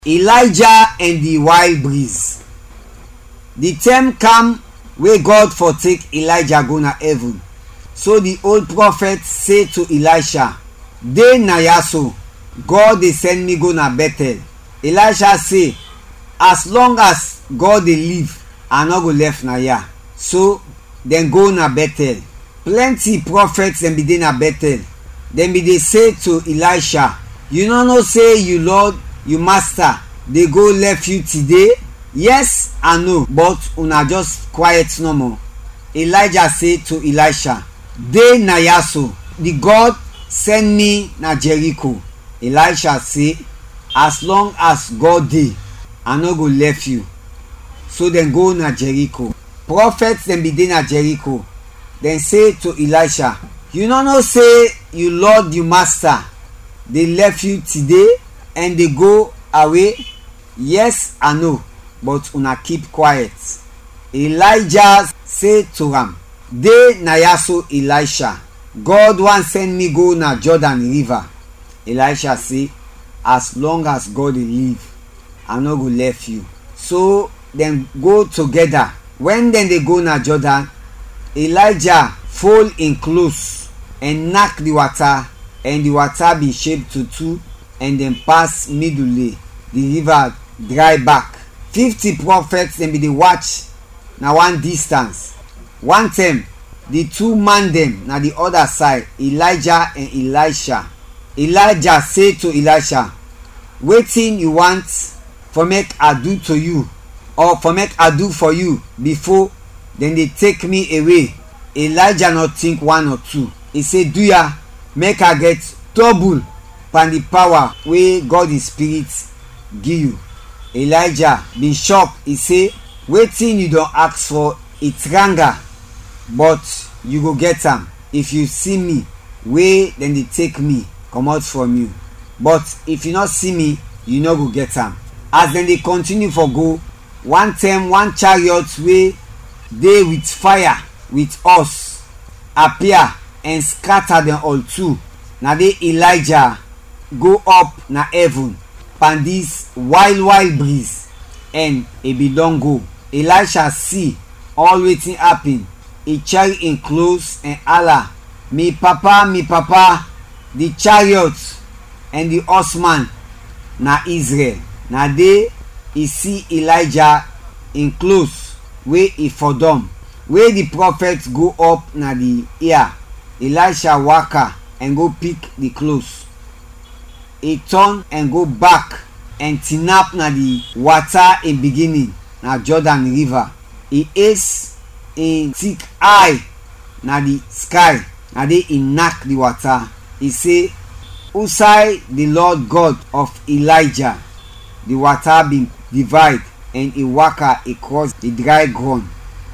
elijah and the wild breeze the time come wey god for take elijah go na heaven so the old prophet say to elisha dey na yaso god dey send me go na bethel elisha say as long as god dey live i no go left na ya so dem go na bethel plenty prophets dem be dey na bethel dem be dey say to elisha you no know say you lord you master dey go left you today yes i know but una just quiet normal elijah say to elisha dey na yaso the god send me na jericho elisha say as long as god dey i no go left you so dem go na jericho prophets dem be dey na jericho dem say to elisha you no know say you lord you master dey left you today and dey go away yes i know but una keep quiet elijah say to am dey na yaso elisha god wan send me go na jordan river elisha say as long as god dey live i no go left you so dem go together when dem dey go na jordan elijah fold im clothes and knack the water and the water be shape to two and dem pass middle the river dry back fifty prophets dem be dey watch na one distance one time the two man dem na the other side elijah and elisha elijah say to elisha wetin you want for make i do to you or for make i do for you before dem dey take me away elijah no think one or two e say do ya make i get double pan the power wey god the spirit give you elijah bin shock e say wetin you don ask for e tranga but you go get am if you see me wey dem dey take me comot from you but if you no see me you no go get am as dem dey continue for go one time one chariot wey dey with fire with us appear and scatter dem all too na dey elijah go up na heaven pan dis wild wild breeze and e bin don go elisha see all wetin happen e carry im clothes and hala me papa me papa the chariot and the horseman na israel na dey e see elijah im clothes wey e for dom wey the prophet go up na the ear elisha waka and go pick the clothes e turn and go back and tinap na the water in beginning na jordan river e ace im thick eye na the sky na dey e knack the water e say usai the lord god of elijah the water bin divide and e waka across the dry ground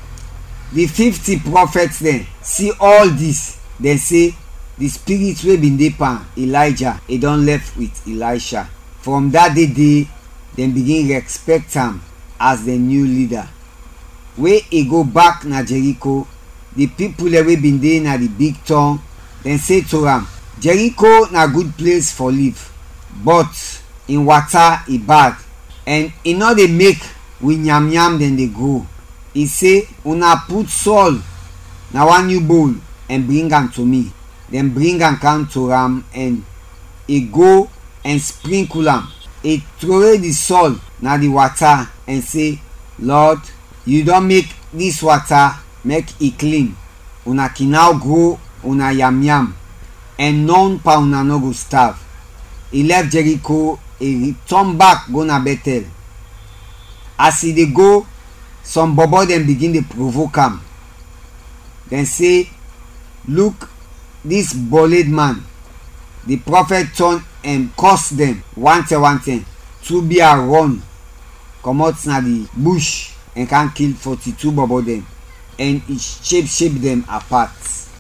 the fifty prophets dem see all this dem say the spirit wey bin dey pan elijah e don left with elisha from that day day dem begin respect am as dem new leader wey e go back na jericho the people dem wey bin dey na the big town dem say to am jericho na good place for live but im water e bad and e no dey make we yam yam dem dey grow e say una put salt na one new bowl and bring am to me dem bring am come to am and e go and sprinkle am e throway the salt na the water and say lord you don make this water make e clean una can now grow una yam yam and none pa una no go starve e left jericho e return back go na bethel as e dey go some bobo dem begin dey provoke am dem say look dis bolid man the prophet turn and curse dem one ten one ten tobia run comot na the bush and can kill forty-two bobo dem and e shape shape dem apart